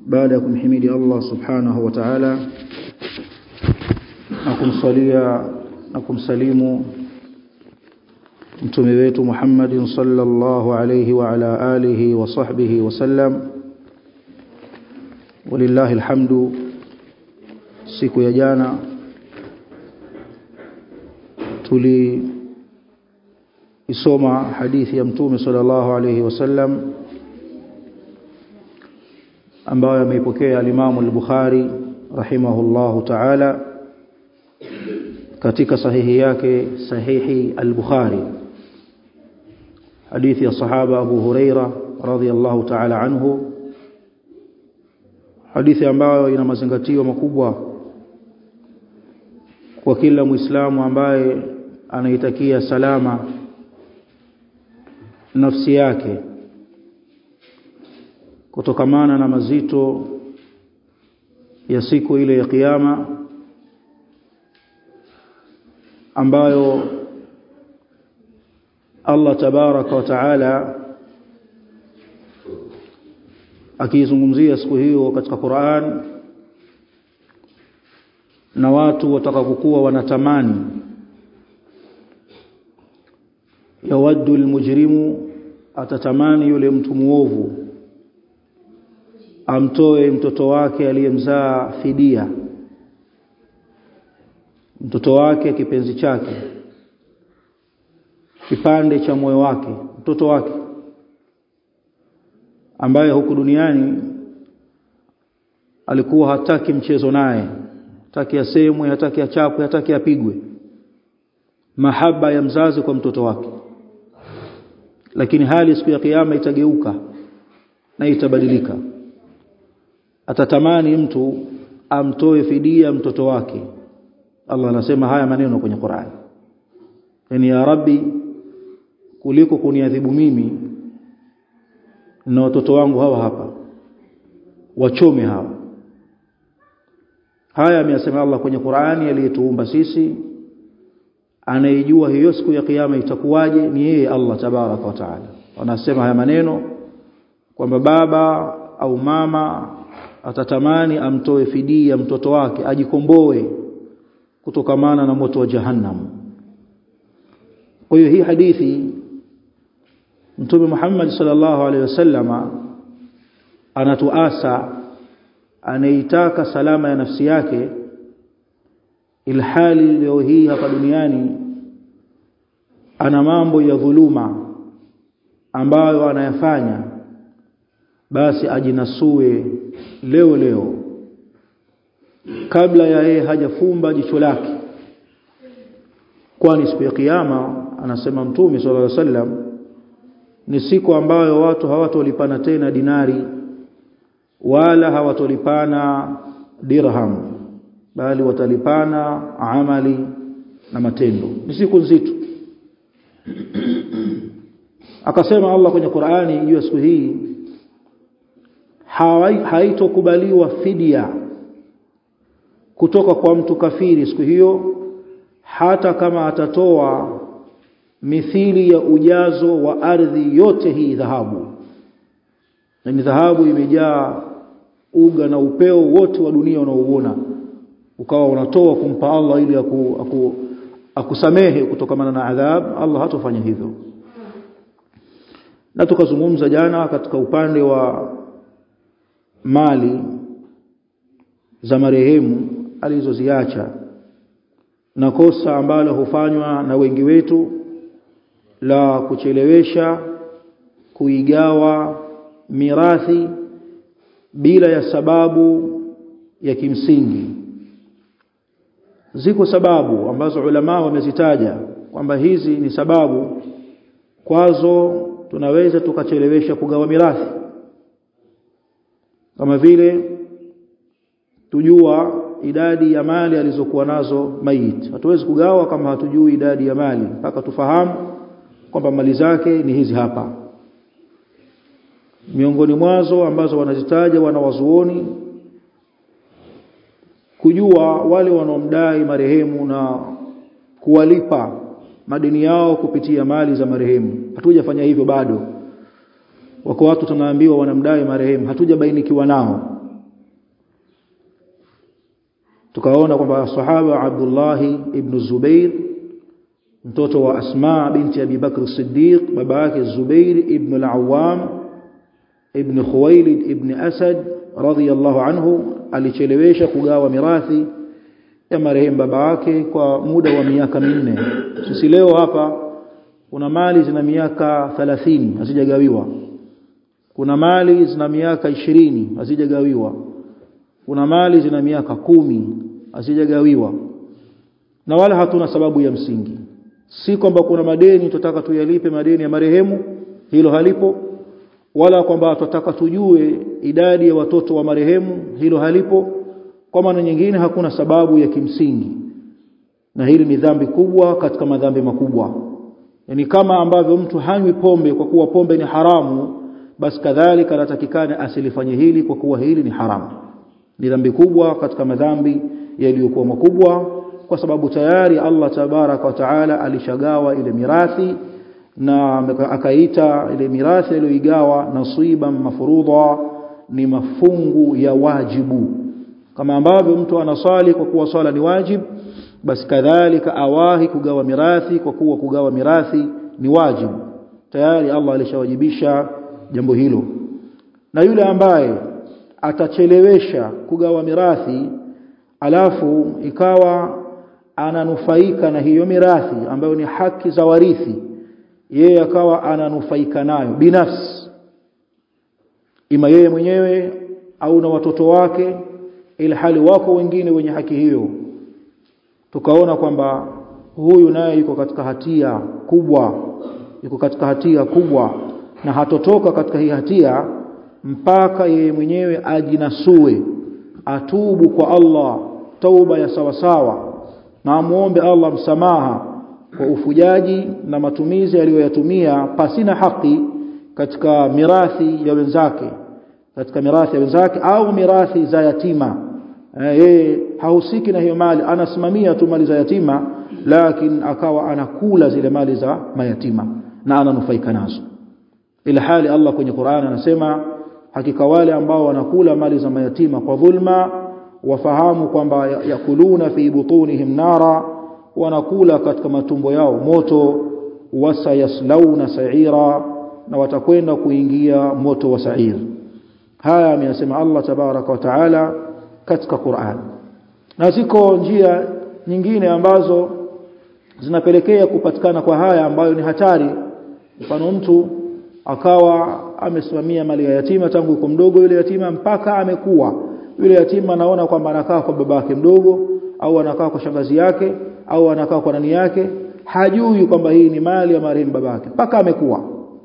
baada ya kumhimidi Allah subhanahu wa ta'ala na kumsalia na kumsalimu mtume wetu Muhammadin sallallahu alayhi wa ala alihi wa sahbihi wa sallam walillahi alhamdu siku ya jana tuli isoma hadithi ya mtume sallallahu alayhi wasallam ambayo ameipokea al-Imam al-Bukhari rahimahullahu ta'ala katika sahihi yake sahihi al-Bukhari hadithi ya sahaba Abu Huraira radhiyallahu ta'ala anhu hadithi ambayo ina mazingatio makubwa kwa kila muislamu ambaye anaitakia salama nafsi yake kutokamana na mazito ya siku ile ya kiyama ambayo Allah tabaraka wa taala akizungumzia siku hiyo katika Qur'an na watu watakapokuwa wanatamani yawaddu almujrimu atatamani yule mtu muovu amtoe mtoto wake aliyemzaa fidia mtoto wake kipenzi chake kipande cha moyo wake mtoto wake ambaye huku duniani alikuwa hataki mchezo naye hataki asemwe hataki achapwe hataki apigwe mahaba ya mzazi kwa mtoto wake lakini hali siku ya kiyama itageuka na itabadilika atatamani mtu amtoe fidia mtoto wake Allah anasema haya maneno kwenye Qur'an yani ya rabbi kuliko kuniadhibu mimi na watoto wangu hawa hapa wachome hawa haya ameyasema Allah kwenye Qur'ani aliyetuumba sisi anayejua hiyo siku ya kiyama itakuwaje ni yeye Allah tabaraka wa taala anasema haya maneno kwamba baba au mama atatamani amtoe fidia mtoto wake ajikomboe kutokamana na moto wa jahannam kwa hiyo hii hadithi Mtume Muhammad sallallahu alaihi wasallama anatuasa anaitaka salama ya nafsi yake ilhali leo hii hapa duniani ana mambo ya dhuluma ambayo anayafanya basi ajinasue leo leo kabla ya yeye hajafumba jicho lake kwani siku ya kiyama anasema mtume sallallahu alaihi wasallam ni siku ambayo watu hawatolipana tena dinari wala hawatolipana dirham bali watalipana amali na matendo ni siku nzito akasema Allah kwenye Qur'ani juu ya siku hii haitokubaliwa fidia kutoka kwa mtu kafiri siku hiyo hata kama atatoa mithili ya ujazo wa ardhi yote hii dhahabu na ni dhahabu imejaa uga na upeo wote wa dunia unaouona ukawa unatoa kumpa Allah ili aku, aku, akusamehe kutokamana na adhab Allah hatofanya hivyo na tukazungumza jana katika upande wa mali za marehemu alizoziacha na kosa ambalo hufanywa na wengi wetu la kuchelewesha kuigawa mirathi bila ya sababu ya kimsingi ziko sababu ambazo ulama wamezitaja kwamba hizi ni sababu kwazo tunaweza tukachelewesha kugawa mirathi kama vile tujua idadi ya mali alizokuwa nazo mayit hatuwezi kugawa kama hatujui idadi ya mali mpaka tufahamu kwamba mali zake ni hizi hapa miongoni mwazo ambazo wanazitaja wanawazuoni kujua wale wanaomdai marehemu na kuwalipa madeni yao kupitia mali za marehemu hatujafanya hivyo bado wako watu tunaambiwa wanamdai marehemu hatujabainikiwa nao tukaona kwamba sahaba Abdullah ibn Zubair mtoto wa Asma binti Abi Bakr Siddiq baba yake Zubair ibn al-Awwam ibn Khuwailid ibn Asad radhiyallahu anhu alichelewesha kugawa mirathi ya marehemu baba yake kwa muda wa miaka minne sisi leo hapa kuna mali zina miaka 30 hazijagawiwa kuna mali zina miaka ishirini hazijagawiwa kuna mali zina miaka kumi hazijagawiwa na wala hatuna sababu ya msingi si kwamba kuna madeni tutaka tuyalipe madeni ya marehemu hilo halipo wala kwamba tutaka tujue idadi ya watoto wa marehemu hilo halipo kwa maana nyingine hakuna sababu ya kimsingi na hili ni dhambi kubwa katika madhambi makubwa yani kama ambavyo mtu hanywi pombe kwa kuwa pombe ni haramu basi kadhalika anatakikana asilifanye hili kwa kuwa hili ni haramu ni dhambi kubwa katika madhambi yaliyokuwa makubwa kwa sababu tayari Allah tabaraka wa taala alishagawa ile mirathi na akaita ile mirathi aliyoigawa nasiban mafurudha ni mafungu ya wajibu kama ambavyo mtu anasali kwa kuwa swala ni wajib basi kadhalika awahi kugawa mirathi kwa kuwa kugawa mirathi ni wajibu tayari Allah alishawajibisha jambo hilo na yule ambaye atachelewesha kugawa mirathi alafu ikawa ananufaika na hiyo mirathi ambayo ni haki za warithi yeye akawa ananufaika nayo binafsi ima yeye mwenyewe au na watoto wake ili hali wako wengine wenye haki hiyo tukaona kwamba huyu naye yuko katika hatia kubwa yuko katika hatia kubwa na hatotoka katika hii hatia mpaka yeye mwenyewe ajinasue atubu kwa Allah tauba ya sawasawa na amuombe Allah msamaha kwa ufujaji na matumizi aliyoyatumia pasina haki katika mirathi ya wenzake katika mirathi ya wenzake au mirathi za yatima yeye hahusiki na hiyo mali anasimamia tu mali za yatima lakini akawa anakula zile mali za mayatima na ananufaika nazo ila hali Allah kwenye Qur'an anasema hakika wale ambao wanakula mali za mayatima kwa dhulma wafahamu kwamba yakuluna fi butunihim nara wanakula katika matumbo yao moto wasayaslauna sa'ira na watakwenda kuingia moto wa sa'ir haya ameyasema Allah tabaraka wa taala katika Qur'an na ziko njia nyingine ambazo zinapelekea kupatikana kwa haya ambayo ni hatari mfano mtu akawa amesimamia mali ya yatima tangu yuko mdogo yule yatima mpaka amekuwa yule yatima anaona kwamba anakaa kwa babake mdogo au anakaa kwa shangazi yake au anakaa kwa nani yake hajui kwamba hii ni mali ya marehemu babake mpaka amekuwa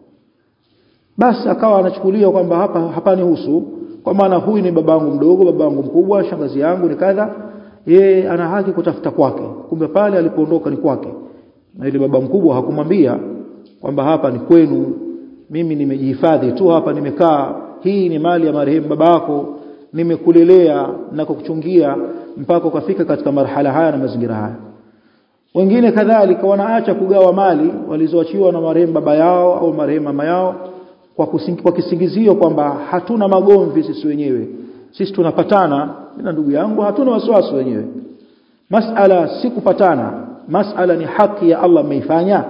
basi akawa anachukulia kwamba hapa hapani husu kwa maana huyu ni babangu mdogo babangu mkubwa shangazi yangu ni kadha yeye ana haki kutafuta kwake kumbe pale alipoondoka ni kwake na ile baba mkubwa hakumwambia kwamba hapa ni kwenu mimi nimejihifadhi tu hapa nimekaa hii ni mali ya marehemu babako nimekulelea na kukuchungia mpaka ukafika katika marhala haya na mazingira haya wengine kadhalika wanaacha kugawa mali walizoachiwa na marehemu baba yao au marehemu mama yao kwa, kusingi, kwa kisingizio kwamba hatuna magomvi sisi wenyewe sisi tunapatana na ndugu yangu hatuna wasiwasi wenyewe masala si kupatana masala ni haki ya Allah mmeifanya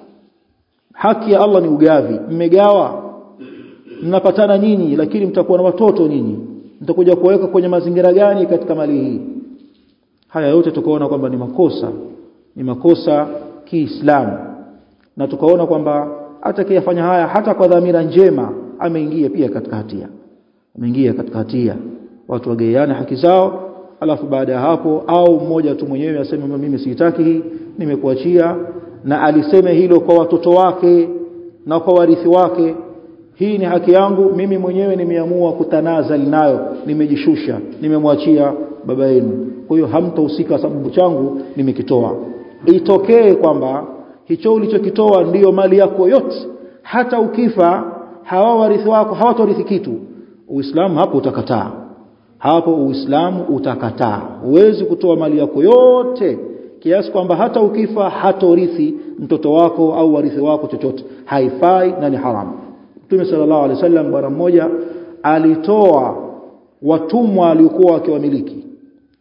haki ya Allah ni ugavi mmegawa mnapatana nyinyi lakini mtakuwa na watoto nyinyi mtakuja kuweka kwenye mazingira gani katika mali hii haya yote tukaona kwamba ni makosa ni makosa kiislamu na tukaona kwamba atakayefanya haya hata kwa dhamira njema ameingia pia katika hatia ameingia katika hatia watu wageane haki zao alafu baada ya hapo au mmoja tu mwenyewe aseme mimi sitaki hii nimekuachia na aliseme hilo kwa watoto wake na kwa warithi wake hii ni haki yangu mimi mwenyewe nimeamua kutanazal nayo nimejishusha nimemwachia baba yenu kwa hiyo hamtahusika sababu changu nimekitoa itokee kwamba hicho ulichokitoa ndiyo mali yako yote hata ukifa hawa warithi wako hawatorithi kitu uislamu hapo utakataa hapo uislamu utakataa huwezi kutoa mali yako yote kiasi kwamba hata ukifa hatorithi mtoto wako au warithi wako chochote haifai na ni haramu Mtume sallallahu alaihi wasallam bwana mmoja alitoa watumwa aliokuwa wakiwamiliki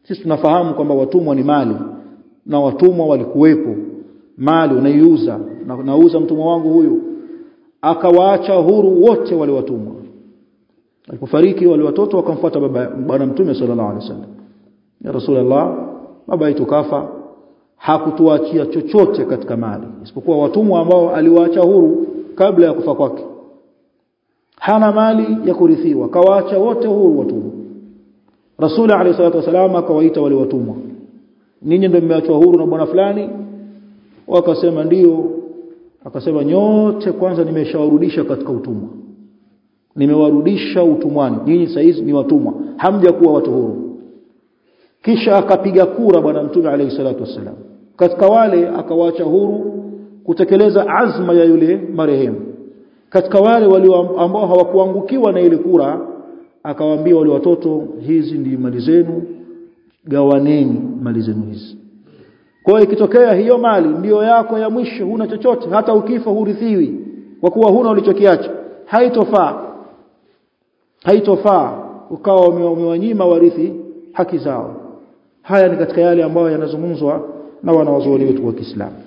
sisi tunafahamu kwamba watumwa ni mali na watumwa walikuwepo mali unaiuza na nauza mtumwa wangu huyu akawaacha huru wote wale watumwa alipofariki wale watoto wakamfuata baba bwana mtume sallallahu alaihi wasallam ya rasulullah baba yetu kafa hakutuachia chochote katika mali isipokuwa watumwa ambao aliwaacha huru kabla ya kufa kwake hana mali ya kurithiwa kawaacha wote huru watumwa rasul alayhi salatu wasallam akawaita wale watumwa ninyi ndio mmeachwa huru na bwana fulani wakasema ndio akasema nyote kwanza nimeshawarudisha katika utumwa nimewarudisha utumwani nyinyi saizi ni watumwa hamja kuwa watu huru kisha akapiga kura bwana mtume alayhi salatu wasallam katika wale akawaacha huru kutekeleza azma ya yule marehemu katika wale walio ambao hawakuangukiwa na ile kura akawaambia wale watoto hizi ndi mali zenu gawaneni mali zenu hizi kwa hiyo ikitokea hiyo mali ndiyo yako ya mwisho huna chochote hata ukifa hurithiwi kwa kuwa huna ulichokiacha haitofaa haitofaa ukawa umewanyima warithi haki zao haya ni katika yale ambayo yanazungumzwa na wanawazuoni wetu wa Kiislamu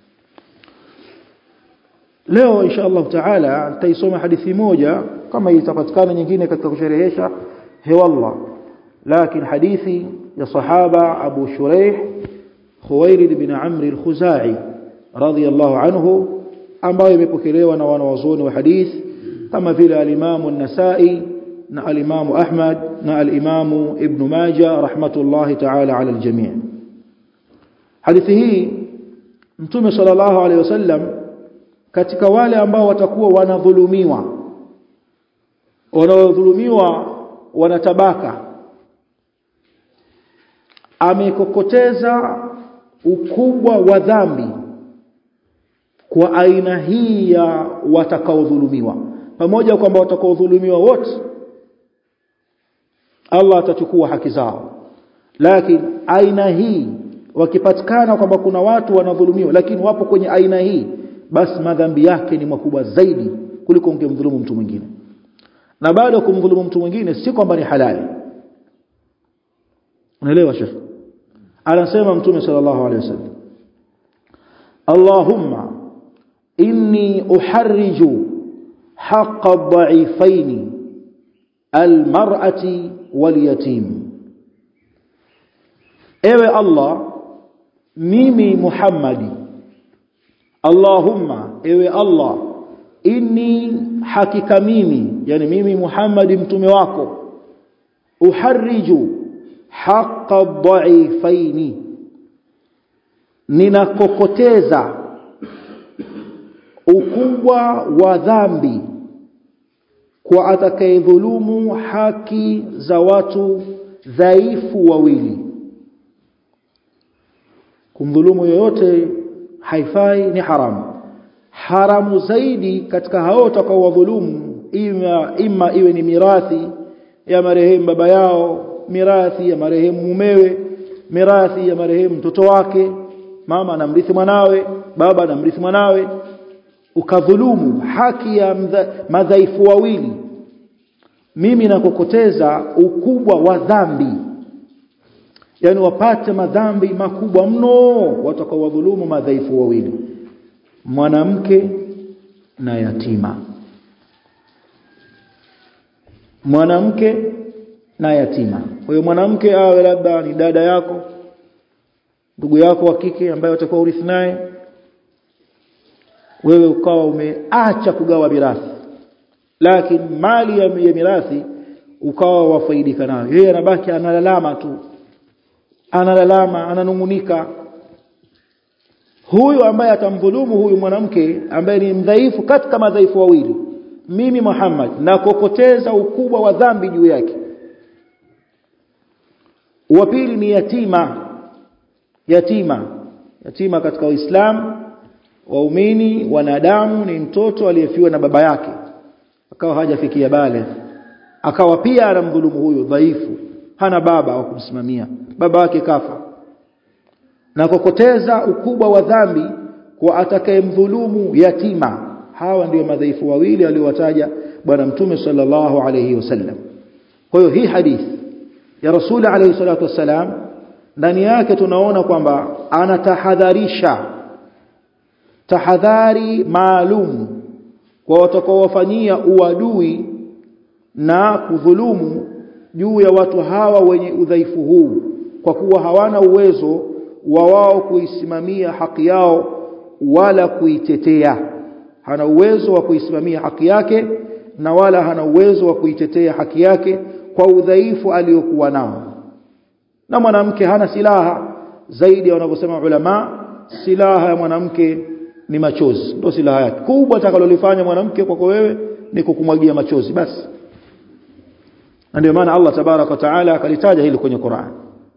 leo insha Allah taala nitaisoma hadithi moja kama itapatikana nyingine katika kusherehesha hewallah lakini hadithi ya sahaba Abu Shuraih Khuwailid bin Amr al-Khuzai radiyallahu anhu ambayo imepokelewa na wanawazuoni wa hadith kama vile al-Imam an-Nasa'i na al-Imam Ahmad na al-Imam Ibn Majah rahmatullahi ta'ala ala al-jami' hadithi hii Mtume sallallahu alayhi wasallam katika wale ambao watakuwa wanadhulumiwa wanaodhulumiwa wanatabaka amekokoteza ukubwa wa dhambi kwa aina hii ya watakaodhulumiwa pamoja kwamba watakaodhulumiwa wote Allah atachukua haki zao lakini aina hii wakipatikana kwamba kuna watu wanadhulumiwa lakini wapo kwenye aina hii basi madhambi yake ni makubwa zaidi kuliko ungemdhulumu mtu mwingine na bado kumdhulumu mtu mwingine si kwamba ni halali unaelewa shekh anasema mtume sallallahu alaihi wasallam Allahumma inni uharriju haqqa ad-da'ifaini al-mar'ati wal-yatim ewe Allah mimi Muhammadi Allahumma ewe Allah inni hakika mimi yani mimi Muhammad mtume wako uharriju haqqa dhaifaini ninakokoteza ukubwa wa dhambi kwa atakayedhulumu haki za watu dhaifu wawili kumdhulumu yoyote haifai ni haramu haramu zaidi katika hao watakaowadhulumu ima, ima iwe ni mirathi ya marehemu baba yao mirathi ya marehemu mumewe mirathi ya marehemu mtoto wake mama anamrithi mwanawe baba anamrithi mwanawe ukadhulumu haki ya madhaifu wawili mimi nakokoteza ukubwa wa dhambi yani wapate madhambi makubwa mno watakaowadhulumu madhaifu wawili mwanamke na yatima mwanamke na yatima kwa hiyo mwanamke awe labda ni dada yako ndugu yako wa kike ambaye utakuwa urithi naye wewe ukawa umeacha kugawa mirathi lakini mali ya, ya mirathi ukawa wafaidika nayo yeye anabaki analalama tu analalama ananungunika huyu ambaye atamdhulumu huyu mwanamke ambaye ni mdhaifu katika madhaifu wawili mimi Muhammad na kokoteza ukubwa wa dhambi juu yake wa pili ni yatima yatima yatima katika Uislamu waumini wanadamu ni mtoto aliyefiwa na baba yake akawa hajafikia bale akawa pia anamdhulumu huyu dhaifu hana baba wa kumsimamia baba wake kafa na kokoteza ukubwa wa dhambi kwa atakayemdhulumu yatima hawa ndio madhaifu wawili aliowataja bwana mtume sallallahu alayhi wasallam kwa hiyo hii hadithi ya rasul alayhi salatu wasalam ndani yake tunaona kwamba anatahadharisha tahadhari maalum kwa watakaowafanyia uadui na kudhulumu juu ya watu hawa wenye udhaifu huu kwa kuwa hawana uwezo wa wao kuisimamia haki yao wala kuitetea hana uwezo wa kuisimamia haki yake na wala hana uwezo wa kuitetea haki yake kwa udhaifu aliyokuwa nao na mwanamke hana silaha zaidi ya wanavyosema ulama silaha ya mwanamke ni machozi ndio silaha yake kubwa atakalolifanya mwanamke kwako wewe ni kukumwagia machozi basi ndio maana Allah tabarak wa taala akalitaja hili kwenye Qur'an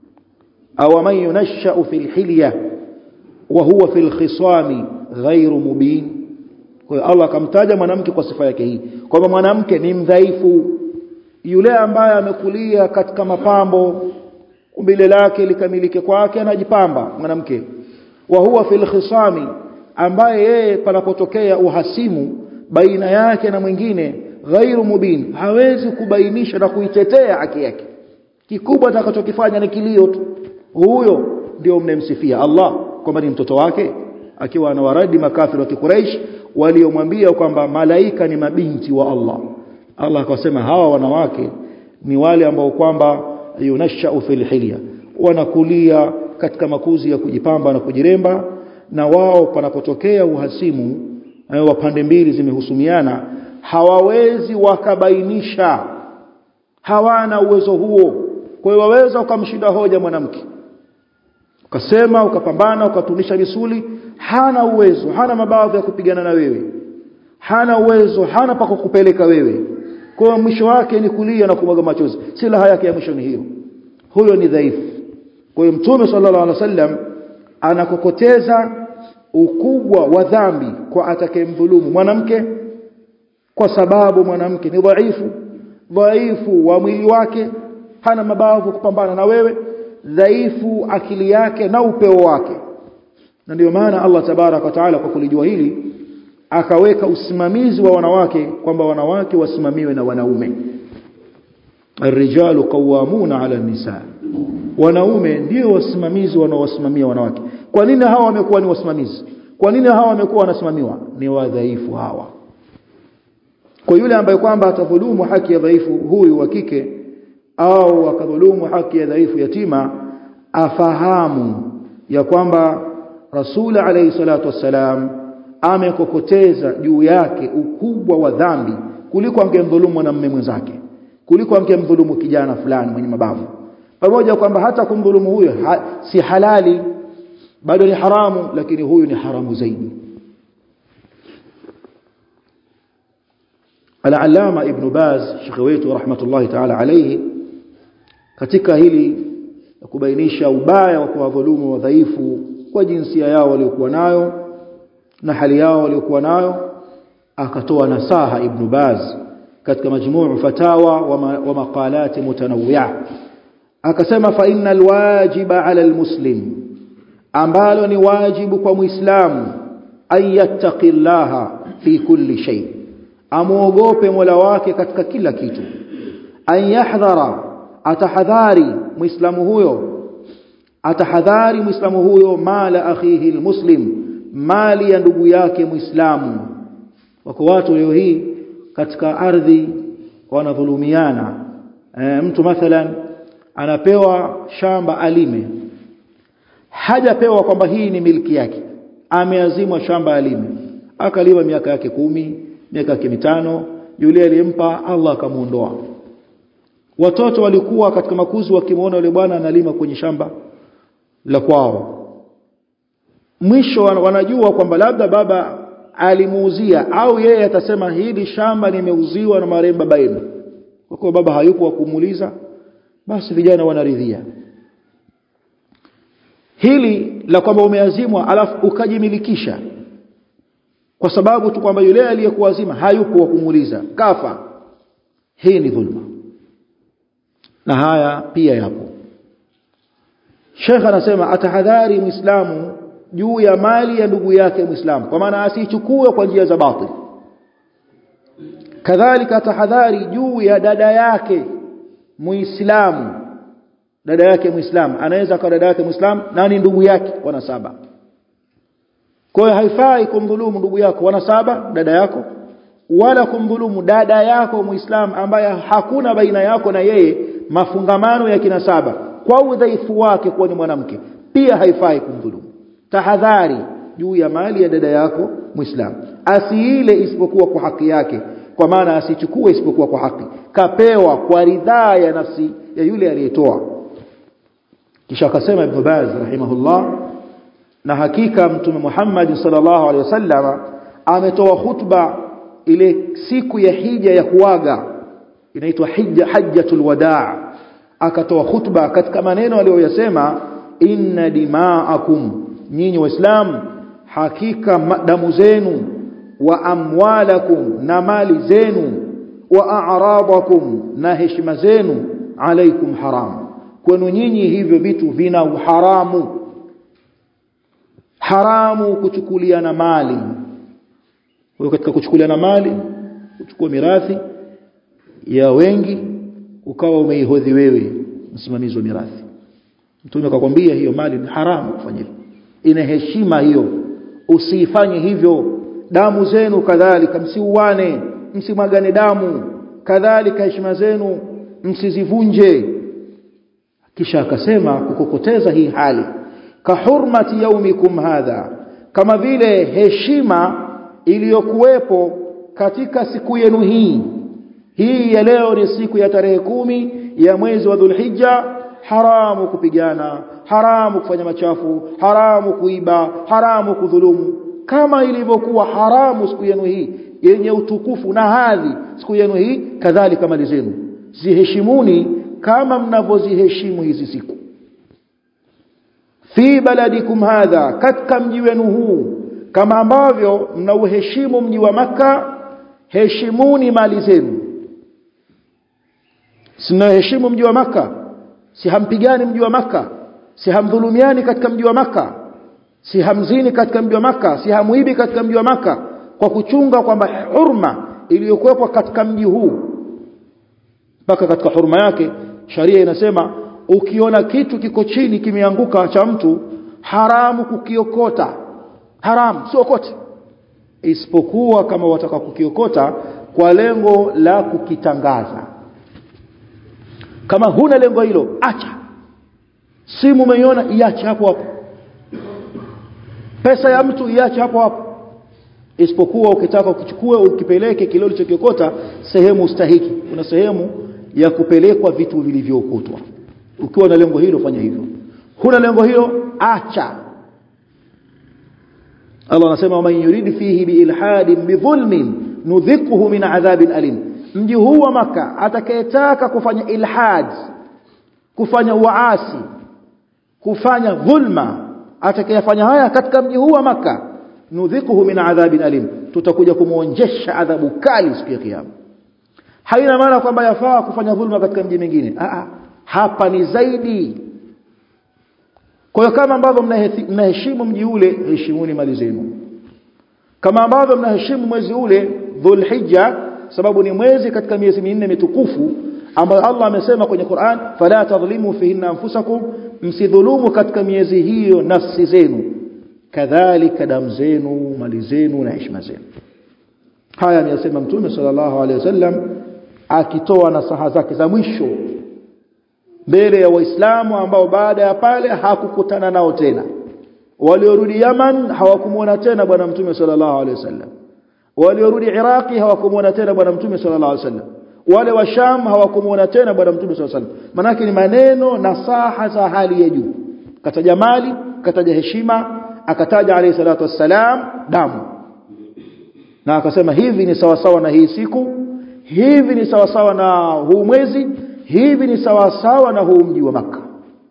aw man yunashau fil hilya wa huwa fil khisami ghairu mubin kwa hiyo Allah akamtaja mwanamke kwa sifa yake hii kwamba mwanamke ni mdhaifu yule ambaye amekulia katika mapambo umbile lake likamilike kwake anajipamba mwanamke wa huwa fil khisami ambaye yeye panapotokea uhasimu baina yake na mwingine ghairu mubin hawezi kubainisha na kuitetea haki yake kikubwa atakachokifanya ni kilio tu huyo ndio mnemsifia Allah kwamba ni mtoto wake akiwa anawaradi makafiri wa Quraysh waliomwambia kwamba malaika ni mabinti wa Allah Allah akasema hawa wanawake ni wale ambao kwamba yunashau fil hilya wanakulia katika makuzi ya kujipamba na kujiremba na wao panapotokea uhasimu wa pande mbili zimehusumiana hawawezi wakabainisha hawana uwezo huo kwa hiyo waweza ukamshinda hoja mwanamke ukasema ukapambana ukatunisha misuli hana uwezo hana mabavu ya kupigana na wewe hana uwezo hana pa kukupeleka wewe kwa mwisho wake ni kulia na kumwaga machozi silaha yake ya mwisho ni hiyo huyo ni dhaifu kwa hiyo mtume sallallahu alaihi wasallam anakokoteza ukubwa wa dhambi kwa atakayemdhulumu mwanamke kwa sababu mwanamke ni dhaifu dhaifu wa mwili wake hana mabavu kupambana na wewe dhaifu akili yake na upeo wake na ndio maana Allah tabarak wa taala kwa kulijua hili akaweka usimamizi wa wanawake kwamba wanawake wasimamiwe na wanaume الرجال قوامون على النساء wanaume ndio wasimamizi wanaowasimamia wanawake kwa nini hawa wamekuwa ni wasimamizi kwa nini hawa wamekuwa wanasimamiwa ni wadhaifu hawa kwa yule ambaye kwamba atadhulumu haki ya dhaifu huyu wa kike au akadhulumu haki ya dhaifu yatima afahamu ya kwamba rasul alayhi salatu wassalam amekokoteza juu yake ukubwa wa dhambi kuliko angemdhulumu mwanamume mwenzake kuliko angemdhulumu kijana fulani mwenye mabavu pamoja kwamba hata kumdhulumu huyo ha, si halali bado ni haramu lakini huyu ni haramu zaidi Al-Allama Ibn Baz Sheikh wetu rahmatullahi ta'ala alayhi katika hili kubainisha ubaya wa kuwadhulumu wadhaifu kwa jinsia yao waliokuwa nayo na hali yao waliokuwa nayo akatoa nasaha Ibn Baz katika majmuu fatawa wa, ma, wa maqalati mutanawwi'a akasema fa innal wajiba 'ala almuslim ambalo ni wajibu kwa muislamu an yattaqillaha fi kulli shay amuogope Mola wake katika kila kitu an yahdhara atahadhari muislamu huyo atahadhari muislamu huyo mala akhihi almuslim mali ya ndugu yake muislamu wako watu leo hii katika ardhi wanadhulumiana e, mtu mathalan anapewa shamba alime hajapewa kwamba hii ni milki yake ameazimwa shamba alime akalima miaka yake kumi miaka yake mitano yule aliyempa Allah akamuondoa watoto walikuwa katika makuzi wakimwona yule bwana analima kwenye shamba la kwao mwisho wanajua kwamba labda baba alimuuzia au yeye atasema hili shamba nimeuziwa na marehemu baba yenu kwa kuwa baba hayupo wa kumuuliza basi vijana wanaridhia hili la kwamba umeazimwa alafu ukajimilikisha kwa sababu tu kwamba yule aliyekuazima hayupo wa kumuuliza kafa hii ni dhulma na haya pia yapo Sheikh anasema atahadhari muislamu juu ya mali ya ndugu yake muislamu kwa maana asichukue kwa njia za batili kadhalika atahadhari juu ya dada yake muislamu dada yake muislam anaweza akawa dada yake muislam na ni ndugu yake wanasaba kwa hiyo haifai kumdhulumu ndugu yako wanasaba dada yako wala kumdhulumu dada yako muislam ambaye hakuna baina yako na yeye mafungamano ya kinasaba kwa udhaifu wake kuwa ni mwanamke pia haifai kumdhulumu tahadhari juu ya mali ya dada yako muislam asiile isipokuwa kwa haki yake kwa maana asichukue isipokuwa kwa haki kapewa kwa ridhaa ya nafsi ya yule aliyetoa kisha akasema ibn Baz rahimahullah na hakika mtume Muhammad sallallahu alaihi wasallam ametoa khutba ile siku ya hija ya kuaga inaitwa hija hajjatul wadaa akatoa khutba katika maneno aliyoyasema inna dima'akum nyinyi waislamu hakika damu zenu wa amwalakum na mali zenu wa a'radakum na heshima zenu alaikum haram kwenu nyinyi hivyo vitu vina uharamu haramu kuchukuliana mali kwa katika kuchukuliana mali kuchukua mirathi ya wengi ukawa umeihodhi wewe msimamizi wa mirathi mtume akakwambia hiyo mali ni haramu kufanya hivyo ina heshima hiyo usifanye hivyo damu zenu kadhalika msiuane msimwagane damu kadhalika heshima zenu msizivunje kisha akasema kukokoteza hii hali kahurmati yaumikum hadha kama vile heshima iliyokuwepo katika siku yenu hii hii ya leo ni siku ya tarehe kumi ya mwezi wa Dhulhijja haramu kupigana haramu kufanya machafu haramu kuiba haramu kudhulumu kama ilivyokuwa haramu siku yenu hii yenye utukufu na hadhi siku yenu hii kadhalika mali zenu ziheshimuni kama mnavyoziheshimu hizi siku fi baladikum hadha katika mji wenu huu kama ambavyo mnauheshimu mji wa maka heshimuni mali zenu sinaheshimu mji wa maka si hampigani mji wa maka si hamdhulumiani katika mji wa maka si hamzini katika mji wa maka si hamuibi katika mji wa maka kwa kuchunga kwamba hurma iliyokuwepo katika mji huu mpaka katika hurma yake sharia inasema ukiona kitu kiko chini kimeanguka cha mtu haramu kukiokota haramu siokote isipokuwa kama wataka kukiokota kwa lengo la kukitangaza kama huna lengo hilo acha simu umeiona iache hapo hapo pesa ya mtu iache hapo hapo isipokuwa ukitaka ukichukue ukipeleke kile ulichokiokota sehemu stahiki kuna sehemu ya kupelekwa vitu vilivyookotwa ukiwa na lengo hilo fanya hivyo huna lengo hilo acha Allah anasema man yurid fihi biilhadin bidhulmin nudhikuhu min adhabin alim mji huu wa maka atakayetaka kufanya ilhad kufanya uasi kufanya dhulma atakayefanya haya katika mji huu wa maka nudhikuhu min adhabin alim tutakuja kumuonjesha adhabu kali siku ya kiyama haina maana kwamba yafaa kufanya dhulma katika mji mwingine a hapa ni zaidi kwa hiyo kama ambavyo mnaheshimu mji ule heshimuni mali zenu kama ambavyo mnaheshimu mwezi ule dhulhijja sababu ni mwezi katika miezi minne mitukufu ambayo Allah amesema kwenye Qur'an fala tadhlimu fihinna anfusakum msidhulumu katika miezi hiyo nafsi zenu kadhalika damu zenu mali zenu na heshima zenu haya ameyasema mtume sallallahu alaihi wasallam akitoa nasaha zake za mwisho mbele ya waislamu ambao baada ya pale hakukutana nao tena waliorudi Yaman hawakumuona tena bwana mtume sallallahu alaihi wasallam waliorudi Iraki hawakumuona tena bwana mtume sallallahu alaihi wasallam wale wa Sham hawakumuona tena bwana mtume sallallahu alaihi wasallam manake ni maneno nasaha za hali ya juu kataja mali kataja heshima akataja alayhi salatu wassalam damu na akasema hivi ni sawa sawa na hii siku hivi ni sawa sawa na huu mwezi hivi ni sawa sawa na huu mji wa maka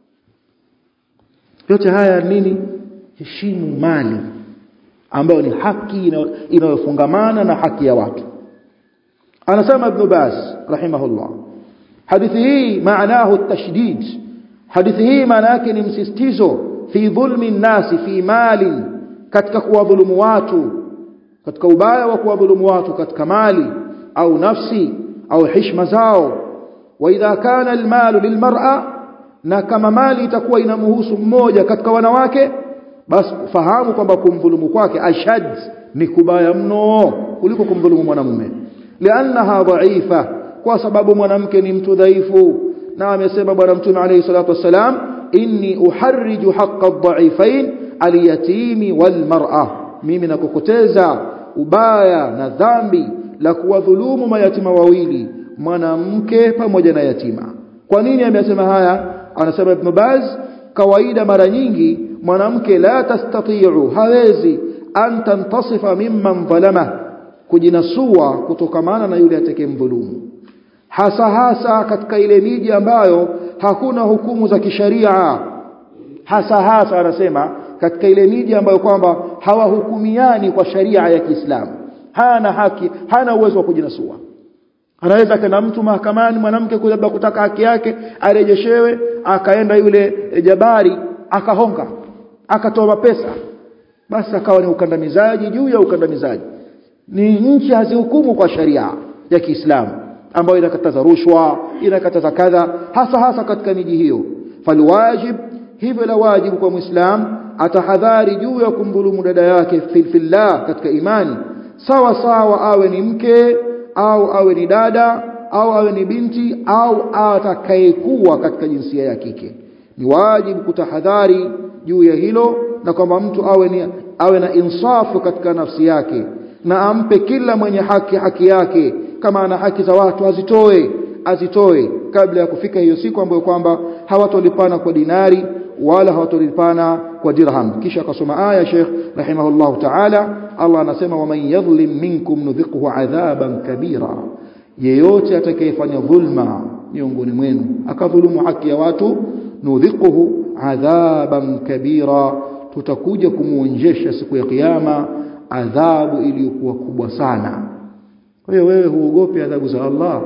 yote haya nini heshimu mali ambayo ni haki inayofungamana na haki ya watu anasema ibn Baz rahimahullah hadithi hii maanahu at-tashdid hadithi hii maana yake ni msisitizo fi dhulmi nasi fi mali katika kuwadhulumu watu katika ubaya wa kuwadhulumu watu katika mali au nafsi au heshima zao wa idha kana almalu lilmar'a na kama mali itakuwa inamhusu mmoja katika wanawake basi fahamu kwamba kumdhulumu kwake ashad ni kubaya mno kuliko kumdhulumu mwanamume liannaha dhaifa kwa sababu mwanamke ni mtu dhaifu na amesema bwana mtume alayhi salatu wassalam inni uharriju haqqa adh-dha'ifain al-yatimi wal-mar'a mimi nakukoteza ubaya na dhambi la kuwadhulumu mayatima wawili mwanamke pamoja na yatima kwa nini amesema haya anasema ibn Baz kawaida mara nyingi mwanamke la tastati'u hawezi an tantasifa mimman dhalama kujinasua kutokamana na yule atakayemdhulumu hasa hasa katika ile miji ambayo hakuna hukumu za kisharia hasa hasa anasema katika ile miji ambayo kwamba hawahukumiani kwa sharia ya Kiislamu hana haki hana uwezo wa kujinasua anaweza kana mtu mahakamani mwanamke labda kutaka haki yake arejeshewe akaenda yule e, jabari akahonga akatoa pesa basi akawa ni ukandamizaji juu ya ukandamizaji ni nchi hazihukumu kwa sharia ya Kiislamu ambayo inakataza rushwa inakataza kadha hasa hasa katika miji hiyo falwajib hivyo la wajibu kwa muislam atahadhari juu ya kumdhulumu dada yake filfillah katika imani sawa sawa awe ni mke au awe ni dada au awe ni binti au atakayekuwa katika jinsia ya kike ni wajibu kutahadhari juu ya hilo na kwamba mtu awe ni awe na insafu katika nafsi yake na ampe kila mwenye haki haki yake kama ana haki za watu azitoe azitoe kabla ya kufika hiyo siku ambayo kwamba hawatolipana kwa dinari wala hawatolipana kwa dirham kisha akasoma aya Sheikh rahimahullah ta'ala Allah anasema waman yadhlim minkum nudhiquhu adhaban kabira yeyote atakayefanya dhulma miongoni mwenu akadhulumu haki ya watu nudhiquhu adhaban kabira tutakuja kumuonjesha siku ya kiyama adhabu iliyokuwa kubwa sana kwa hiyo wewe huogopi adhabu za Allah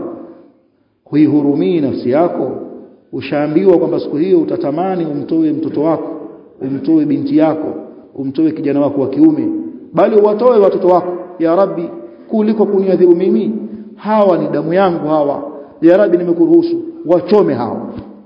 huihurumii nafsi yako ushaambiwa kwamba siku hiyo utatamani umtoe mtoto wako umtoe binti yako umtoe kijana wako wa kiume bali uwatoe watoto wako ya rabbi kuliko kuniadhibu mimi hawa ni damu yangu hawa ya rabbi nimekuruhusu wachome hawa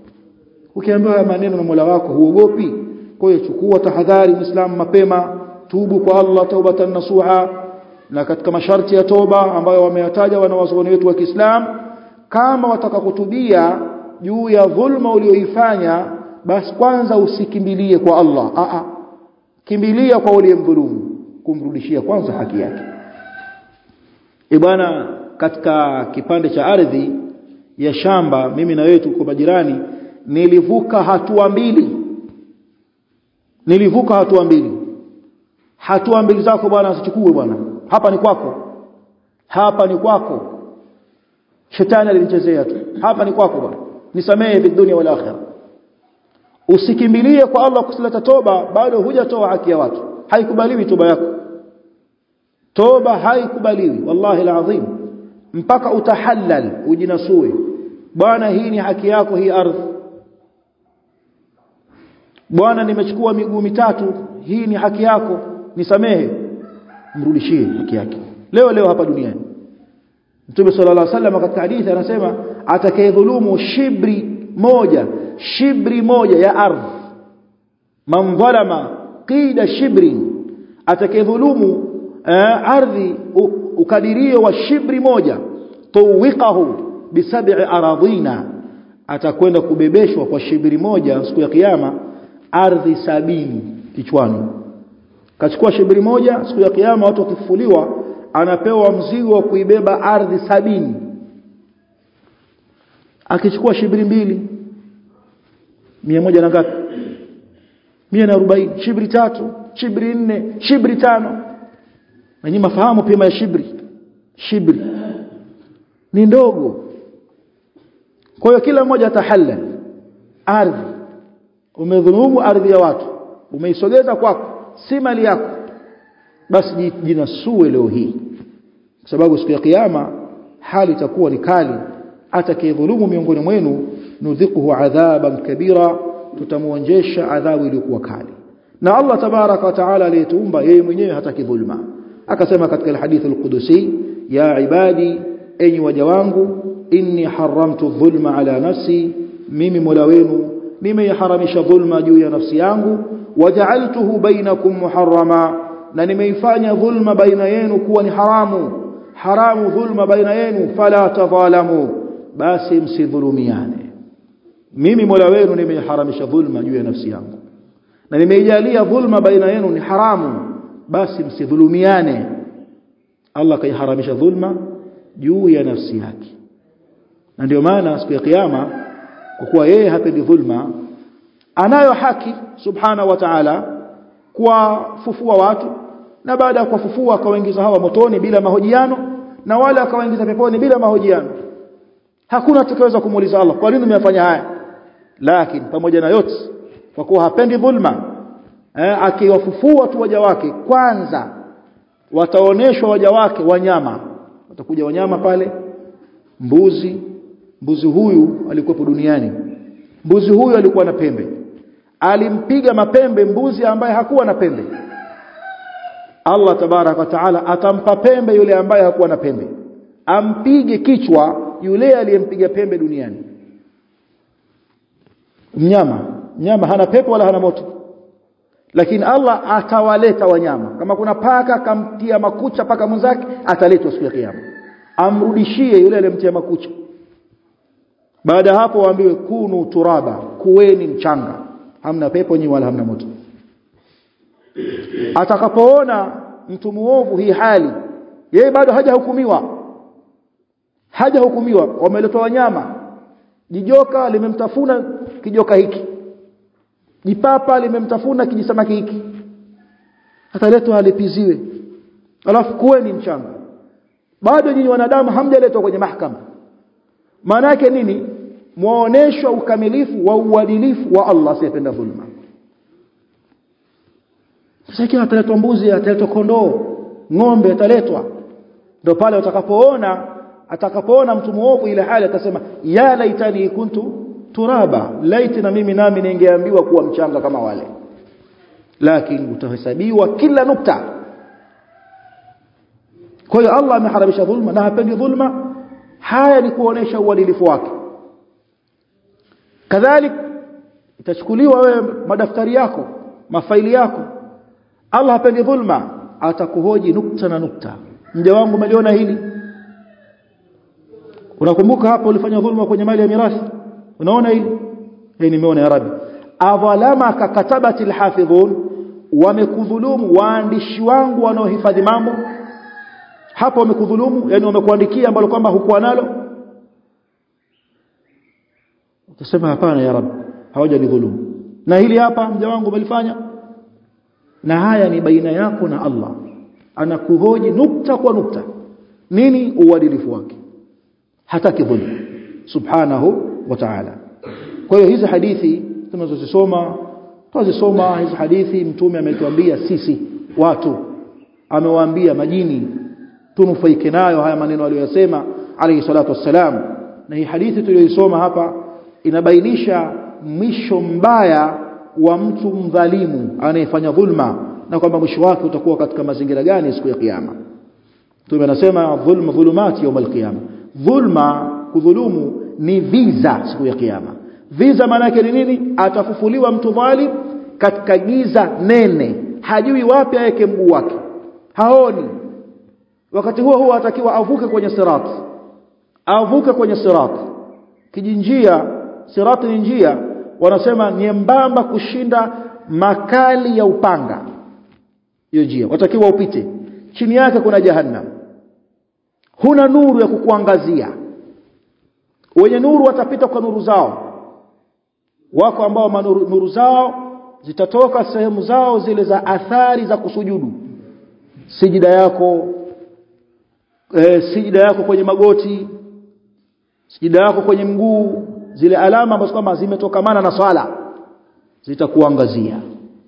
ukiambiwa maneno na Mola wako huogopi kwa hiyo chukua tahadhari muislamu mapema tubu kwa Allah taubatan nasuha na katika masharti ya toba ambayo wameyataja wanawazuoni wetu wa Kiislamu kama watakakutubia juu ya dhulma ulioifanya basi kwanza usikimbilie kwa Allah a a kimbilia kwa uliyemdhulumu kumrudishia kwanza haki yake e bwana katika kipande cha ardhi ya shamba mimi na wewe tuko majirani nilivuka hatua mbili nilivuka hatua mbili hatua mbili zako bwana usichukue bwana hapa ni kwako hapa ni kwako shetani alinichezea tu hapa ni kwako bwana nisamehe fi dunia wal akhirah usikimbilie kwa Allah kusileta toba bado hujatoa haki ya watu haikubaliwi toba yako toba haikubaliwi wallahi alazim mpaka utahallal ujinasue bwana hii ni haki yako hii ardhi bwana nimechukua miguu mitatu hii ni haki yako nisamehe mrudishie haki yake leo leo hapa duniani Mtume sallallahu alaihi wasallam katika hadithi anasema atakayedhulumu shibri moja shibri moja ya ardhi man dhalama qida shibri atakayedhulumu uh, ardhi ukadirio wa shibri moja tuwiqahu bisab'i aradhina atakwenda kubebeshwa kwa shibri moja siku ya kiyama ardhi sabini kichwani kachukua shibri moja siku ya kiyama watu wakifufuliwa anapewa mzigo wa kuibeba ardhi sabini akichukua shibri mbili mia moja na ngapi mia na arobaini shibri tatu shibri nne shibri tano na nyinyi mafahamu pima ya shibri shibri ni ndogo kwa hiyo kila mmoja atahallal ardhi umedhulumu ardhi ya watu umeisogeza kwako si mali yako basi jinasue leo hii kwa sababu siku ya kiyama hali itakuwa ni kali atakayedhulumu miongoni mwenu nudhiquhu adhaban kabira tutamuonjesha adhabu iliyokuwa kali na Allah tabaraka wa taala aliyetuumba yeye mwenyewe hataki dhulma akasema katika hadithi al-Qudusi ya ibadi enyi waja wangu inni haramtu dhulma ala nafsi mimi mola wenu nimeiharamisha dhulma juu ya nafsi yangu waja'altuhu bainakum muharrama na nimeifanya dhulma baina yenu kuwa ni haramu haramu dhulma baina yenu fala tadhalamu basi msidhulumiane mimi Mola wenu nimeiharamisha dhulma juu ya nafsi yangu na nimeijalia dhulma baina yenu ni haramu basi msidhulumiane Allah kaiharamisha dhulma juu ya nafsi yake na ndio maana siku ya kiyama kwa kuwa yeye hapendi dhulma anayo haki subhana wa ta'ala kuwafufua watu na baada ya kuwafufua akawaingiza hawa motoni bila mahojiano na wale akawaingiza peponi bila mahojiano hakuna atakayeweza kumuuliza Allah kwa nini umeyafanya haya lakini pamoja na yote kwa kuwa hapendi dhulma eh, akiwafufua tu waja wake kwanza wataoneshwa waja wake wanyama watakuja wanyama pale mbuzi mbuzi huyu alikuwepo duniani mbuzi huyu alikuwa na pembe alimpiga mapembe mbuzi ambaye hakuwa na pembe Allah tabarak wa taala atampa pembe yule ambaye hakuwa na pembe ampige kichwa yule aliyempiga pembe duniani mnyama mnyama hana pepo wala hana moto lakini Allah atawaleta wanyama kama kuna paka kamtia makucha paka mwenzake ataletwa siku ya kiyama amrudishie yule aliyemtia makucha baada hapo waambiwe kunu turaba kuweni mchanga hamna pepo nyi wala hamna moto atakapoona mtu muovu hii hali yeye bado hajahukumiwa hajahukumiwa wameletwa wanyama jijoka limemtafuna kijoka hiki jipapa limemtafuna kijisamaki hiki ataletwa alipiziwe alafu kuweni mchanga bado nyinyi wanadamu hamjaletwa kwenye mahakama maana yake nini muoneshwa ukamilifu wa uadilifu wa Allah asiyependa dhulma sasa ikiwa ataletwa mbuzi ataletwa kondoo ng'ombe ataletwa ndio pale utakapoona atakapoona mtu muovu ile hali atasema ya laitani kuntu turaba laiti na mimi nami ningeambiwa kuwa mchanga kama wale lakini utahesabiwa kila nukta kwa hiyo Allah ameharamisha dhulma na hapendi dhulma haya ni kuonesha uadilifu wake kadhalik itachukuliwa wewe madaftari yako mafaili yako Allah hapendi dhulma atakuhoji nukta na nukta mja wangu umeliona hili unakumbuka hapo ulifanya dhulma kwenye mali ya mirathi unaona hili hii nimeona ya rabbi adhalama kakatabati alhafidhun wamekudhulumu waandishi wangu wanaohifadhi mambo hapo wamekudhulumu yani wamekuandikia ambalo kwamba hukuwa nalo utasema hapana ya rabbi hawajanidhulumu na hili hapa mja wangu umelifanya na haya ni baina yako na Allah anakuhoji nukta kwa nukta nini uadilifu wake hataki dhulma subhanahu wa ta'ala kwa hiyo hizi hadithi tunazozisoma tunazisoma hizi hadithi mtume ametuambia sisi watu amewaambia majini tunufaike nayo haya maneno aliyosema alayhi salatu wassalam na hii hadithi tuliyoisoma hapa inabainisha mwisho mbaya wa mtu mdhalimu anayefanya dhulma na kwamba mwisho wake utakuwa katika mazingira gani siku ya kiyama Mtume anasema dhulma dhulumati يوم القيامه dhulma kudhulumu ni visa siku ya kiyama visa maana yake ni nini atafufuliwa mtu dhalim katika giza nene hajui wapi aweke mguu wake haoni wakati huo huo atakiwa avuke kwenye sirat avuke kwenye sirat kijinjia sirat ni njia wanasema nyembamba kushinda makali ya upanga hiyo njia watakiwa upite chini yake kuna jahannam huna nuru ya kukuangazia wenye nuru watapita kwa nuru zao wako ambao manuru, nuru zao zitatoka sehemu zao zile za athari za kusujudu sijida yako e, sijida yako kwenye magoti sijida yako kwenye mguu zile alama ambazo kama zimetokamana na swala zitakuangazia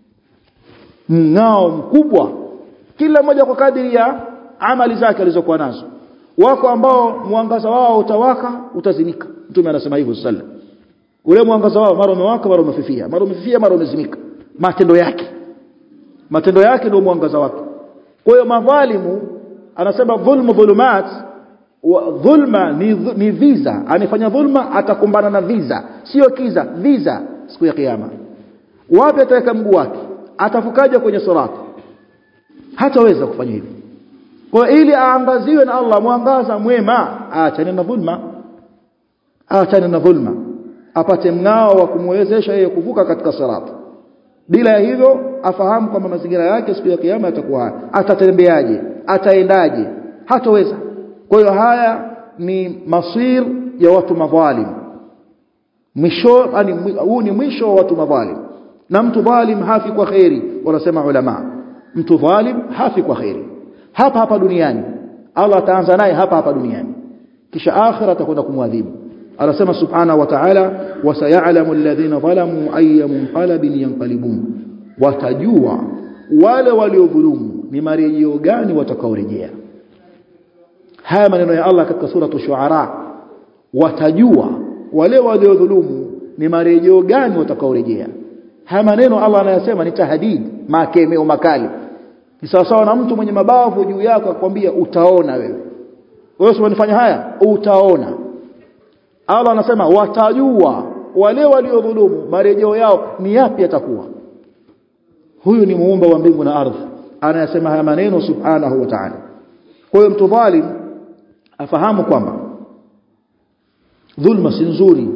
mng'ao mkubwa kila mmoja kwa kadiri ya amali zake alizokuwa nazo wako ambao mwangaza wao utawaka utazimika mtume anasema hivyo sallallahu ule mwangaza wao mara umewaka mara umefifia mara umefifia mara umezimika matendo yake matendo yake ndio mwangaza wake kwa hiyo madhalimu anasema dhulmu dhulumat wa dhulma ni, ni viza anifanya dhulma atakumbana na viza sio kiza viza siku ya kiyama wapi ataweka mguu wake atafukaje kwenye sirati hataweza kufanya hivyo kwa ili aangaziwe na Allah mwangaza mwema aachane na dhulma aachane na dhulma apate mng'ao wa kumwezesha yeye kuvuka katika sirati bila ya hivyo afahamu kwamba mazingira yake siku ya kiyama yatakuwa atatembeaje ataendaje hataweza kwa hiyo haya ni masir ya watu madhalim mwisho yani huu ni mwisho wa watu madhalim na mtu dhalim hafi kwa khairi wanasema ulama mtu dhalim hafi kwa khairi hapa hapa duniani Allah ataanza naye hapa hapa duniani kisha akhira atakwenda kumwadhibu anasema subhanahu wa ta'ala wasayalamu alladhina zalamu ayya munqalabin yanqalibun watajua wale waliodhulumu ni marejeo gani watakaorejea haya maneno ya Allah katika sura shuara watajua wale waliodhulumu ni marejeo gani watakaorejea haya maneno Allah anayasema ni tahdid makemeo makali ni sawasawa na mtu mwenye mabavu juu yako akwambia utaona wewe wewe usiponifanya haya utaona Allah anasema watajua wale waliodhulumu marejeo yao ni yapi yatakuwa huyu ni muumba wa mbingu na ardhi anayasema haya maneno subhanahu wa ta'ala kwa hiyo mtu dhalim afahamu kwamba dhulma si nzuri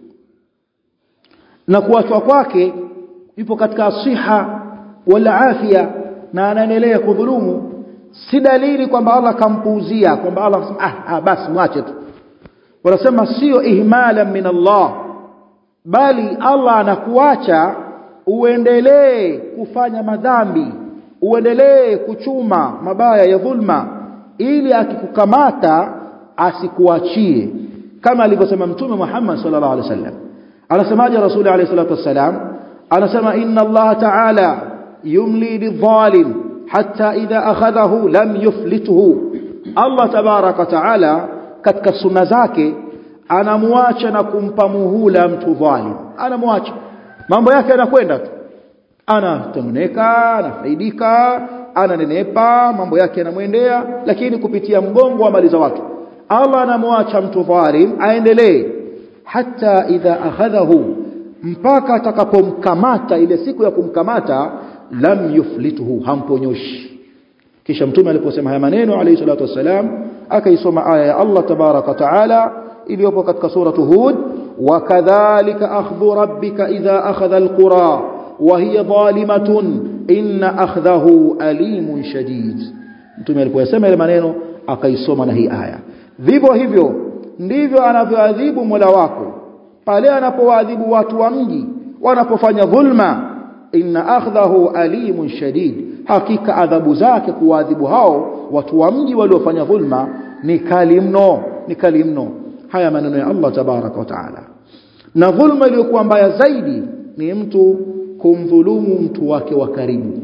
na kuachwa kwake yupo katika siha wala afya na anaendelea kudhulumu si dalili kwamba Allah kampuuzia kwamba Allah anasema ah, ah basi mwache tu wanasema sio ihmala min Allah bali Allah anakuacha uendelee kufanya madhambi uendelee kuchuma mabaya ya dhulma ili akikukamata asikuachie kama alivyosema mtume Muhammad sallallahu alaihi wasallam anasemaje rasuli alayhi salatu wasalam anasema inna Allah ta'ala yumli lidhalim hatta idha akhadhahu lam yuflituhu Allah tabaraka ta'ala katika sunna zake anamwacha na kumpa muhula mtu dhalim anamwacha mambo yake yanakwenda tu anatengeneka anafaidika ananenepa mambo yake yanamwendea lakini kupitia mgongo wa mali za watu Allah anamwacha mtu dhalim aendelee hata idha akhadhahu mpaka atakapomkamata ile siku ya kumkamata lam yuflituhu hamponyoshi kisha mtume aliposema haya maneno alayhi salatu wasalam akaisoma aya ya Allah tabaraka taala iliyopo katika suratu hud wakadhalika akhdhu rabbika idha akhadha alqura wa hiya zalimatun inna akhdahu alimun shadid mtume alipoyasema ile maneno akaisoma na hii aya vivyo hivyo ndivyo anavyoadhibu Mola wako pale anapowaadhibu watu wa mji wanapofanya dhulma inna akhdahu alimun shadid hakika adhabu zake kuwaadhibu hao watu wa mji waliofanya dhulma ni kali mno ni kali mno haya maneno ya Allah tabaraka wa taala na dhulma iliyokuwa mbaya zaidi ni mtu kumdhulumu mtu wake wa karibu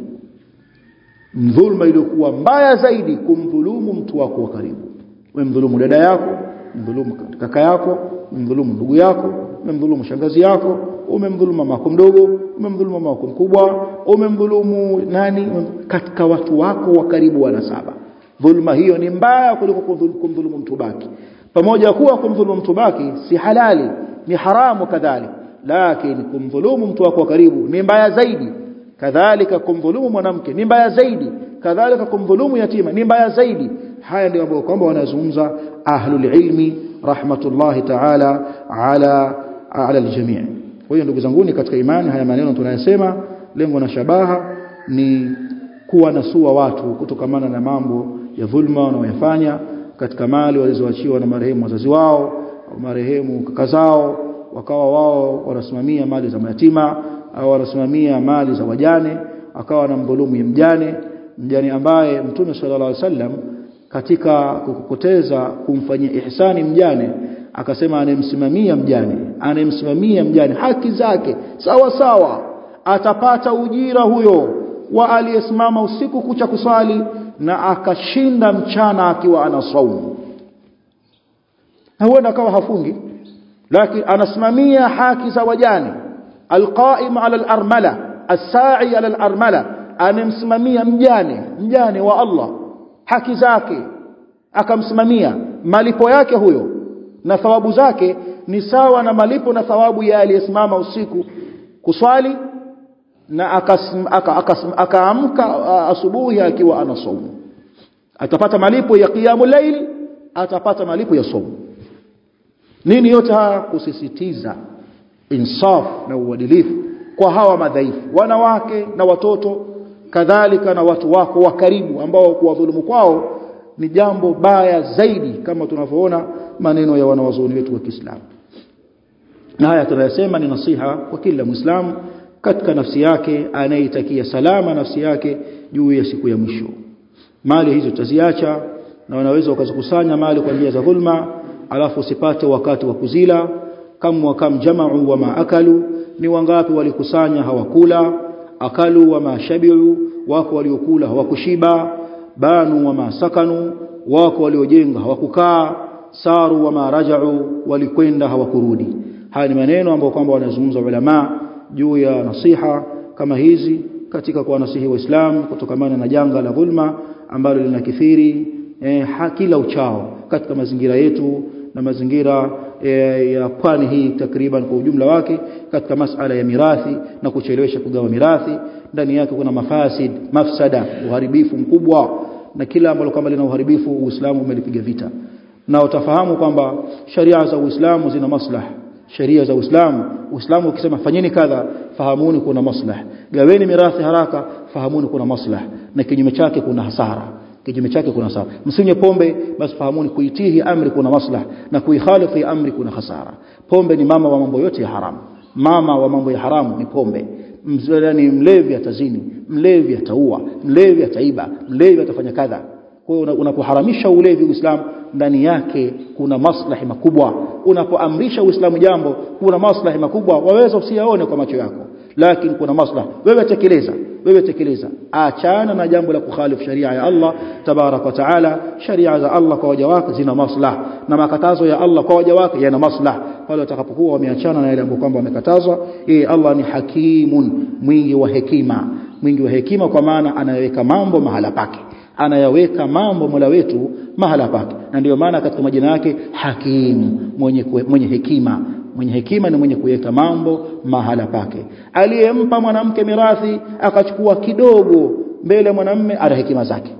dhulma iliyokuwa mbaya zaidi kumdhulumu mtu wako wa karibu umemdhulumu dada yako umemdhulumu kaka yako umemdhulumu ndugu yako umemdhulumu shangazi yako umemdhulumu mama yako mdogo umemdhulumu mama yako mkubwa umemdhulumu nani katika watu wako wa karibu wa nasaba dhulma hiyo ni mbaya kuliko kumdhulumu mtu baki pamoja kuwa kumdhulumu mtu baki si halali ni haramu kadhalika lakini kumdhulumu mtu wako wa karibu ni mbaya zaidi kadhalika kumdhulumu mwanamke ni mbaya zaidi kadhalika kumdhulumu yatima ni mbaya zaidi haya ndio ambayo kwamba wanazungumza ahlul ilmi rahmatullahi ta'ala ala ala aljami' kwa hiyo ndugu zangu katika imani haya maneno tunayosema lengo na shabaha ni kuwa nasua watu kutokamana na mambo ya dhulma wanaoyafanya katika mali walizoachiwa na marehemu wazazi wao au marehemu kaka zao wakawa wao wanasimamia mali za mayatima au wanasimamia mali za wajane akawa na mdhulumu mjane mjane ambaye mtume sallallahu alaihi wasallam katika kukupoteza kumfanyia ihsani mjane akasema anemsimamia mjane anemsimamia mjane haki zake sawa sawa atapata ujira huyo wa aliyesimama usiku kucha kusali na akashinda mchana akiwa ana saumu na huenda akawa hafungi lakini anasimamia haki za wajane alqaim ala alarmala as-sa'i ala alarmala anemsimamia mjane mjane wa Allah haki zake akamsimamia malipo yake huyo na thawabu zake ni sawa na malipo na thawabu ya aliyesimama usiku kuswali na akaamka asubuhi akiwa anasaumu atapata malipo ya qiyamul layl atapata malipo ya saumu nini yote haya kusisitiza insaf na uadilifu kwa hawa madhaifu wanawake na watoto kadhalika na watu wako wa karibu ambao kuwadhulumu kwao ni jambo baya zaidi kama tunavyoona maneno ya wanawazuoni wetu wa Kiislamu na haya tunayasema ni nasiha kwa kila muislamu katika nafsi yake anayetakia salama nafsi yake juu ya siku ya mwisho mali hizo tutaziacha na wanaweza wakazikusanya mali kwa njia za dhulma alafu usipate wakati wa kuzila kam wa kam jama'u wa ma akalu ni wangapi walikusanya hawakula akalu wa ma shabiu wako waliokula hawakushiba banu wa ma sakanu wako waliojenga hawakukaa saru wa ma raja'u walikwenda hawakurudi haya ni maneno ambayo kwamba wanazungumza ulama juu ya nasiha kama hizi katika kuwanasihi waislamu kutokamana na janga la dhulma ambalo linakithiri eh, kila uchao katika mazingira yetu na mazingira eh, ya pwani hii takriban kwa ujumla wake katika masala ya mirathi na kuchelewesha kugawa mirathi ndani yake kuna mafasid mafsada uharibifu mkubwa na kila ambalo kama lina uharibifu Uislamu umelipiga vita na utafahamu kwamba sharia za Uislamu zina maslaha sheria za Uislamu Uislamu ukisema fanyeni kadha fahamuni kuna maslaha gaweni mirathi haraka fahamuni kuna maslaha na kinyume chake kuna hasara kinyume chake kuna hasara msinywe pombe basi fahamuni kuitii amri kuna maslaha na kuikhalifu amri kuna hasara pombe ni mama wa mambo yote ya haramu mama wa mambo ya haramu ni pombe yani mlevi atazini mlevi ataua mlevi ataiba mlevi atafanya kadha kwa hiyo unapoharamisha ulevi Uislamu ndani yake kuna maslahi makubwa unapoamrisha Uislamu jambo kuna maslahi makubwa waweza usiyaone kwa macho yako lakini kuna maslahi wewe tekeleza wewe tekeleza achana na jambo la kukhalifu sharia ya Allah tabarak wa taala sharia za Allah kwa waja wake zina maslaha na makatazo ya Allah kwa waja wake yana maslaha pale watakapokuwa wameachana na yale ambayo kwamba wamekatazwa yeye Allah ni hakimun mwingi wa hekima mwingi wa hekima kwa maana anayeweka mambo mahala pake anayaweka mambo Mola wetu mahala pake na ndiyo maana katika majina yake hakimu mwenye kwe, mwenye hekima mwenye hekima ni mwenye kuweka mambo mahala pake aliyempa mwanamke mirathi akachukua kidogo mbele ya mwanamme ana hekima zake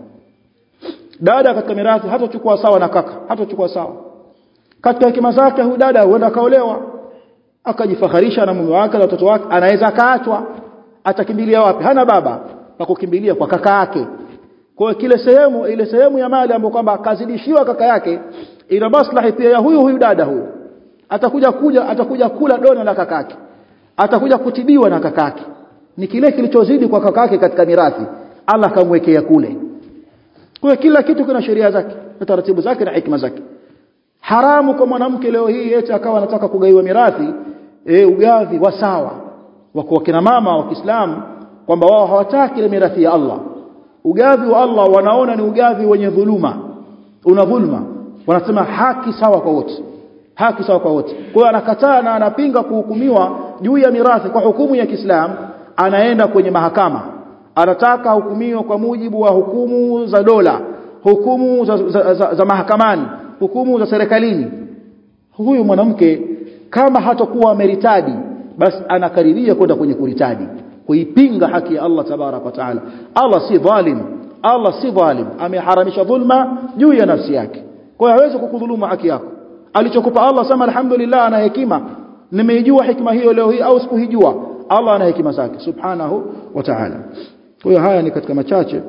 dada katika mirathi hatochukua sawa na kaka hatochukua sawa katika hekima zake huyu dada huenda akaolewa akajifaharisha na mume wake na watoto wake anaweza akaachwa atakimbilia wapi hana baba pa kukimbilia kwa kaka yake kwa kile sehemu ile sehemu ya mali ambayo kwamba akazidishiwa kaka yake ina maslahi pia ya huyu huyu dada huyu atakuja kuja atakuja kula dona la kakake atakuja kutibiwa na kakake ni kile kilichozidi kwa kakake katika mirathi Allah kamwekea kule kwa kila kitu kuna sheria zake na taratibu zake na hikma zake haramu kwa mwanamke leo hii eti akawa anataka kugaiwa mirathi e, ugavi wa sawa wa kina mama wa Kiislamu kwamba wao hawataki ile mirathi ya Allah ugavi wa Allah wanaona ni ugavi wenye dhuluma una dhulma wanasema haki sawa kwa wote haki sawa kwa wote kwa hiyo anakataa na anapinga kuhukumiwa juu ya mirathi kwa hukumu ya Kiislamu anaenda kwenye mahakama anataka hukumiwa kwa mujibu wa hukumu za dola hukumu za, za, za, za mahakamani hukumu za serikalini huyu mwanamke kama hatakuwa meritadi basi anakaribia kwenda kwenye kuritadi kuipinga haki ya Allah tabarak wa taala Allah si dhalim Allah si dhalim ameharamisha dhulma juu ya nafsi yake kwa hiyo hawezi kukudhuluma haki yako alichokupa Allah sema alhamdulillah ana hekima nimeijua hikima hiyo leo hii au sikuhijua Allah ana hekima zake subhanahu wa ta'ala kwa hiyo haya ni katika machache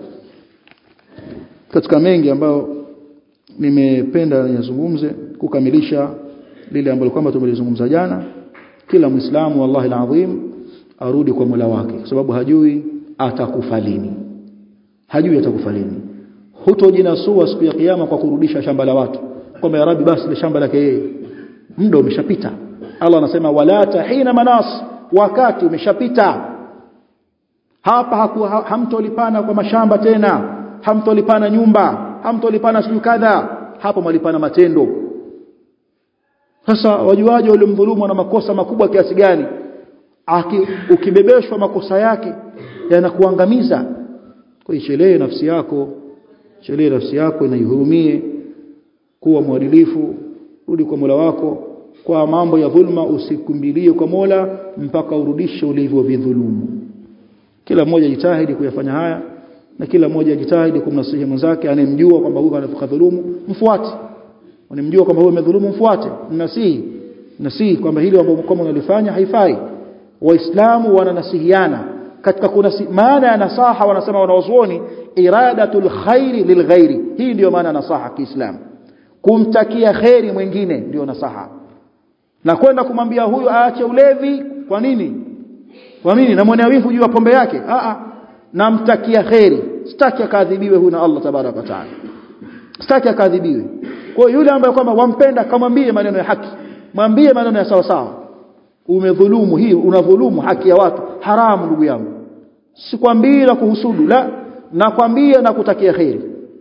katika mengi ambayo nimependa niyazungumze kukamilisha lile ambalo kwamba tumelizungumza jana kila muislamu wallahi alazim arudi kwa Mola wake kwa sababu hajui atakufa lini hajui atakufa lini hutojinasua siku ya kiyama kwa kurudisha shamba la watu kwamba ya rabbi basi ile shamba lake yeye muda umeshapita Allah anasema wala tahina manas wakati umeshapita hapa haku, ha, hamtolipana kwa mashamba tena hamtolipana nyumba hamtolipana siku kadha hapo malipana matendo sasa wajuaje wale mdhulumu na makosa makubwa kiasi gani Aki, ukibebeshwa makosa yake yanakuangamiza kwa ichelee nafsi yako chelee nafsi yako na ihurumie kuwa mwadilifu rudi kwa Mola wako kwa mambo ya dhulma usikimbilie kwa Mola mpaka urudishe ulivyovidhulumu kila mmoja jitahidi kuyafanya haya na kila mmoja jitahidi kumnasihi mwenzake anemjua kwamba huyu anadhulumu mfuate unemjua kwamba huyu amedhulumu mfuate mnasihi nasihi kwamba hili ambalo kama unalifanya haifai waislamu wananasihiana katika kuna maana ya nasaha wanasema wanawazuoni iradatul khairi lilghairi hii ndiyo maana ya nasaha kiislamu kumtakia kheri mwingine ndiyo nasaha na kwenda kumwambia huyu aache ulevi kwa nini kwa nini namwonea wivu juu ya pombe yake a a namtakia kheri sitaki akadhibiwe huyu na Allah tabaraka wa taala sitaki akadhibiwe kwa yule ambaye kwamba wampenda kamwambie maneno ya haki mwambie maneno ya sawa sawa umedhulumu hii unadhulumu haki ya watu haramu ndugu yangu sikwambii na kuhusudu la nakwambia na kutakia kheri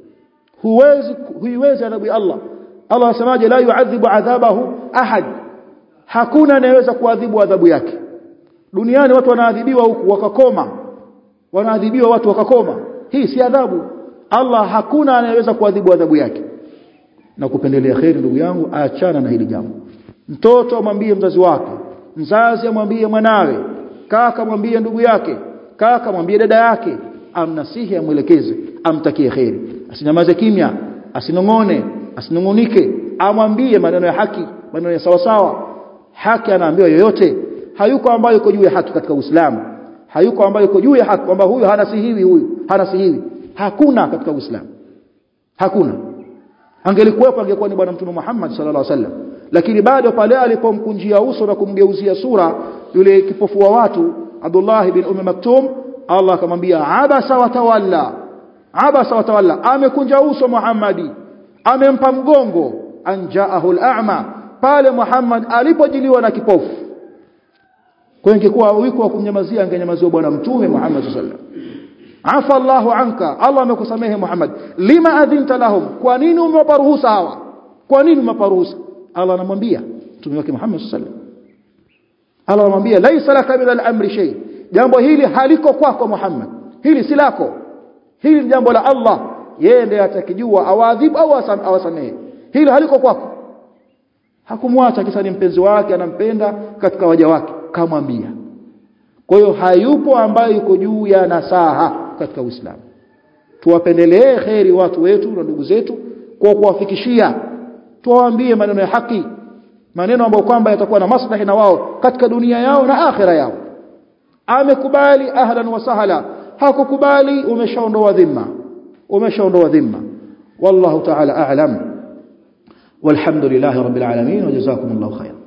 huwezi huiwezi adhabu ya Allah Allah asemaje la yuadhibu adhabahu ahad hakuna anayeweza kuadhibu adhabu yake duniani watu wanaadhibiwa huku wakakoma wanaadhibiwa watu wakakoma hii si adhabu Allah hakuna anayeweza kuadhibu adhabu yake na kupendelea kheri ndugu yangu achana na hili jambo mtoto amwambie mzazi wake mzazi amwambie mwanawe kaka mwambie ndugu yake kaka mwambie dada yake amnasihi amwelekeze amtakie kheri asinyamaze kimya asinongone asinungunike amwambie maneno ya haki maneno ya sawa sawa haki anaambiwa yoyote hayuko ambayo yuko juu ya haki katika Uislamu hayuko ambayo yuko juu ya haki kwamba huyu hanasihiwi huyu hanasihiwi hakuna katika Uislamu hakuna angelikuwepo angekuwa ni bwana mtume Muhammad sallallahu alaihi wasallam lakini bado pale alipomkunjia uso na kumgeuzia sura yule kipofu wa watu Abdullah bin Umm Maktum Allah akamwambia abasa wa tawalla abasa wa tawalla amekunja uso Muhammadi amempa mgongo anjaahu al-a'ma pale Muhammad alipojiliwa na kipofu kwa ingekuwa wiko wa kumnyamazia angenyamaziwa bwana mtume Muhammad sallallahu alaihi wasallam afa Allahu anka Allah amekusamehe Muhammad lima adhinta lahum kwa nini umewapa ruhusa hawa kwa nini umewapa ruhusa Allah anamwambia mtume wake Muhammad sallallahu alaihi wasallam Allah anamwambia laisa laka min al-amri shay jambo hili haliko kwako Muhammad hili si lako hili ni jambo la Allah yeye ndiye atakijua awadhibu au awasamehe hili haliko kwako hakumwacha kisa ni mpenzi wake anampenda katika waja wake kamwambia kwa hiyo hayupo ambaye yuko juu ya nasaha katika Uislamu tuwapendelee kheri watu wetu na ndugu zetu kwa kuwafikishia tuwaambie maneno ya haki maneno ambayo kwamba yatakuwa na maslahi na wao katika dunia yao na akhira yao amekubali ahlan wa sahla hakukubali umeshaondoa dhima umeshaondoa dhima wallahu ta'ala a'lam والحمد لله رب العالمين وجزاكم الله خيرا